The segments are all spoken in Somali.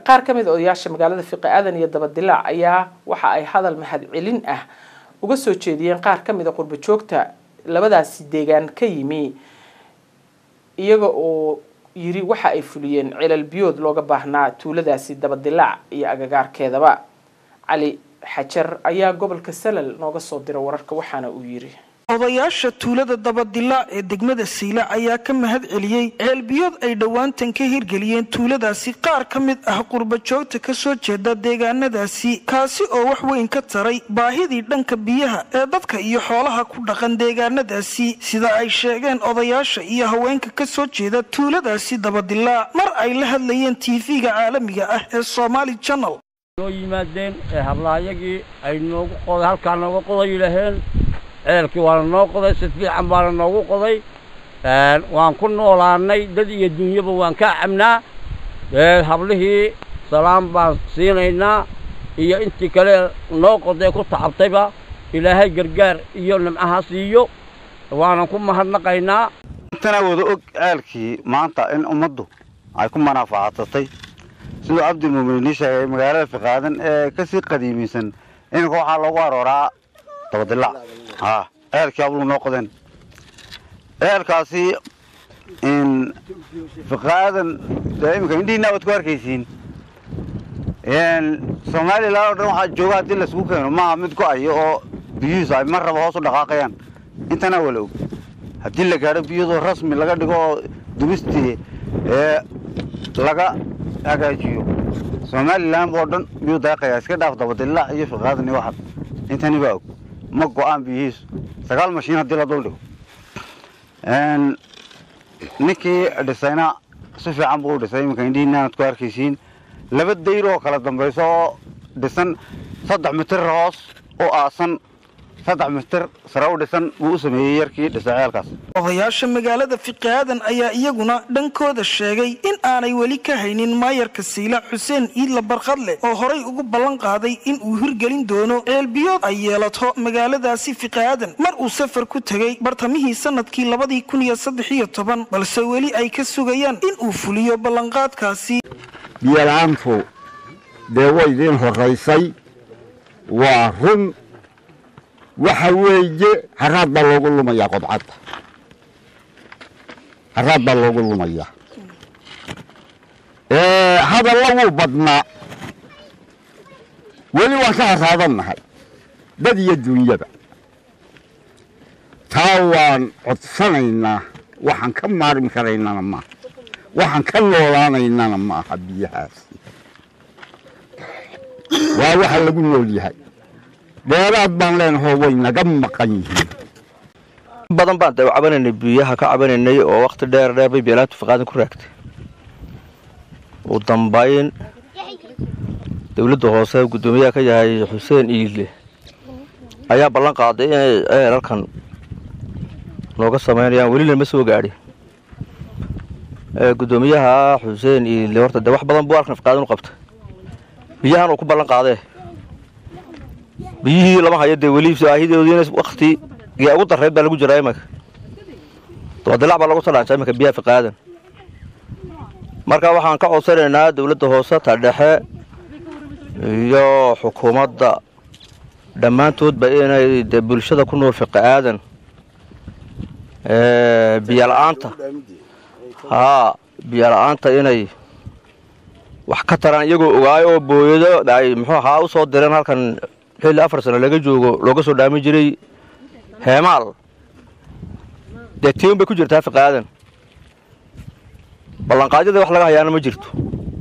qaar ka mid a odayaasha magaalada fiqi aadan iyo dabadilaac ayaa waxa ay hadal mahad celin ah uga soo jeediyeen qaar ka mid a qurbo joogta labadaasi deegaan ka yimi iyaga oo yiri waxa ay fuliyeen cilal biyood looga baahnaa tuuladaasi dabadilaac iyo agagaarkeedaba cali xajar ayaa gobolka salal nooga soo dira wararka waxaana uu yiri odayaasha tuulada dabadilaac ee degmada saylac ayaa ka mahad celiyey ceelbiyood ay dhowaantan ka hirgeliyeen tuuladaasi qaar ka mid ah qurbajoogta ka soo jeeda deegaanadaasi kaasi oo wax weyn ka taray baahidii dhanka biyaha ee dadka iyo xoolaha ku dhaqan deegaanadaasi sida ay sheegeen odayaasha iyo haweenka ka soo jeeda tuuladaasi dabadilaac mar ay la hadlayeen tv-ga caalamiga ah ee somaali janal noo yimaadeen ee hablaayagii ay noogu qoday halkaa nooga qoday yidhaaheen ceelkii waana noo qoday si fiican baana noogu qoday waan ku noolaanay dad iyo dunyaba waan ka cabnaa hablihii salaam baan siinaynaa iyo intii kale noo qoday ku tacabtayba ilaahay gargaar iyo nimcaha siiyo waanan ku mahadnaqaynaa intana wada og ceelkii maanta in ummaddu ay ku manaafacadsatay siduu cabdilmuuminiin sheegay magaalada fiqaadan ee ka sii qadiimisan iminka waxaa loogu arooraa dabadilac haa ceelkii abluu noo qodeen ceelkaasi in fiqaadan dee iminka indhihiina waad ku arkaysiin somalilan oo dhan waxaa jooga haddii laisugu keeno maaha mid go-ayo oo biyuhiisu ay mar raba hoos u dhaqaaqayaan intana wala og haddii la gaadho biyadoo rasmi laga dhigo oo dubistii ee laga hagaajiyo somalilan oo dhan biyuu daaqayaa iska dhaaf dabadilac iyo fiqaadan iyo waxaas intani baa og ma go-aan biyihiisu sagaal mashiin haddii la dul dhigo ninkii dhisayna si fiican buu u dhisay iminka indhihiinaanad ku arkaysiin laba dayr oo kala dambayso oo dhisan saddex mitir hoos oo aasan saddex mitir sare u dhisan buu u sameeyey yarkii dhisay ceelkaas odayaasha magaalada fiqaadan ayaa iyaguna dhankooda sheegay in aanay weli ka haynin maayarka saylac xuseen iidla barqadle oo horay ugu ballan qaaday in uu hirgelin doono ceelbiyood ay yeelato magaaladaasi fiqaadan mar uu safar ku tegey bartamihii sanadkii labadii kun iyo saddex iyo toban balse weli ay ka sugayaan in uu fuliyo ballanqaadkaasi biyalaantu dee way idiin horaysay waa run waxa weeye haraad baa loogu lumayaa qobcadda haraad baa loogu lumayaa hadalla wuu badnaa weli waan ka haraadannahay dad iyo duunyaba taa waan codsanaynaa waxaan ka maarmi karaynana maaha waxaan ka noolaanaynana ma aha biyahaasi waa waxa lagu nool yahay dheeraad baan leenahoo way naga maqan yihiin badan baan dee cabanaynay biyaha ka cabanaynay oo wakti dheer dheer bay beelaantu fiqaadan ku raagtay ugu dambayn dowladda hoose guddoomiyaha ka yahay xuseen iile ayaa ballan qaaday inay ceelalkan nooga samaynayaan welina ma soo gaadhin guddoomiyaha xuseen iile horta dee wax badan buu halkan fiqaadan u qabtay biyahan uu ku ballan qaadee biyihii lama hayo dee weli baahidoodiina wakti yaa ugu darreyd baa lagu jiraa imanka dabadilac baa lagu talaanjaa imanka biyaha fiqaadan marka waxaan ka codsanaynaa dowladda hoose ta dhexe iyo xukuumadda dhammaantoodba inay dee bulshada ku nool fiqaadan biyala-aanta haa biyala-aanta inay wax ka taraan iyagoo ogaayo oo booyado ay muxuu ahaa u soo direen halkan xilli afar sano laga joogo looga soo dhaamin jiray heemaal dee tiun bay ku jirtaa fiqaadan ballanqaadyada wax laga hayaana ma jirto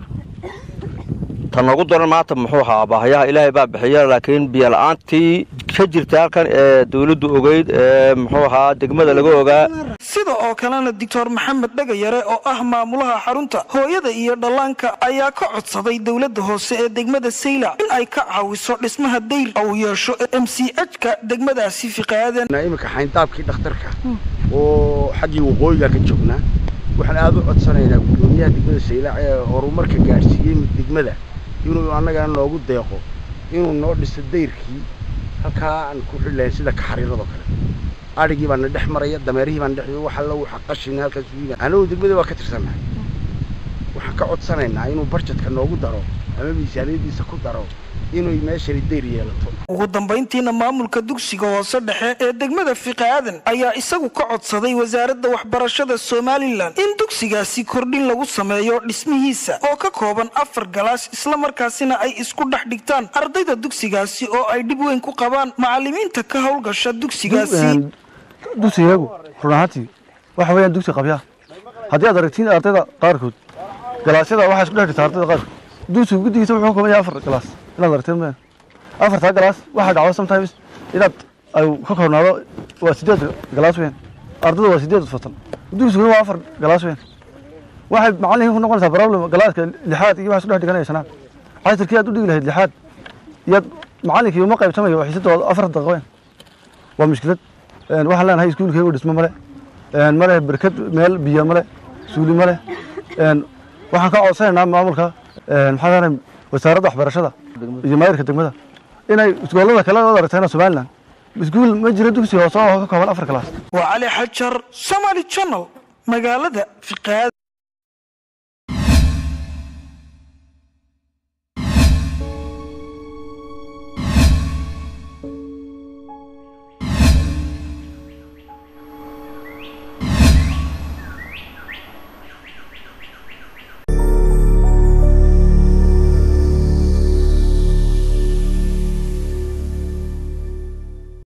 ta noogu daran maanta muxuu ahaa baahayaha ilaahay baa bixiya laakiin biyala-aantii ka jirta halkan ee dawladdu ogeyd ee muxuu ahaa degmada laga ogaa sida oo kalena doctor maxamed dhagayare oo ah maamulaha xarunta hooyada iyo dhallaanka ayaa ka codsaday dowladda hoose ee degmada saylac in ay ka caawiso dhismaha dayr uu yeesho m c h-ka degmadaasi fiqaadan iminka xayndaabkii dhakhtarka oo xaggii waqooyiga ka joognaa waxaan aada u codsanaynaa guddoomiyaha degmada saylac ee horumarka gaadhsiiyey degmada inuu annagana noogu deeqo inuu noo dhiso dayrkii halkaa aan ku xidhlayn sida kaxariiradoo kale adhigii baana dhex maraya dameerihii baana dhex wax alla waxa qashin halkaas u yimid anagu degmada waa ka tirsannahay waxaan ka codsanaynaa inuu barjetka noogu daro ama miisaaniyadiisa ku daro inay meeshani deyr yeelato ugu dambayntiina maamulka dugsiga hoose dhexe ee degmada fiqi aadan ayaa isagu ka codsaday wasaaradda waxbarashada somalilan in dugsigaasi kordhin lagu sameeyo dhismihiisa oo ka kooban afar galaas islamarkaasina ay isku dhex dhigtaan ardayda dugsigaasi oo ay dhib weyn ku qabaan macalimiinta ka howlgasha dugsigaasi dugsigeegu run ahaantii waxa weeyaan dugsi qabyaa haddii aad aragtiin ardayda qaarkood galaasyada waxaa isku dhex dhigta ardayda qaarkood dugsiga guddigiisa wuxuu ka kooban yahay afar galaas inaad aragteen meen afartaa galaas waxaa dhacdo sometimes inaad ay ka koobnaado waa sideed galaas weyn ardayda waa sideed fasal dugsiguna waa afar galaas weyn waxay macallinka ku noqonaysaa problem galaaska lixaad iyo waxa isku dhex dhiganaya shanaad casirkii aad u dhigi lahayd lixaad iyaad macallinkii uma qaybsamayo xiisadooda afar daqiiqo weyn waa mushkilad waxaan leenahay iskuulkaygu dhismo male male berkad meel biyo male suuli male waxaan ka codsanaynaa maamulka maxaa leenahay wasaaradda waxbarashada iyo maayirka degmada inay iskuullada kale oo aragtayna somalilan iskuul ma jiro dugsi hoose oo ka kooban afar kalaas waa cali xajar somaali channel magaalada fiqaad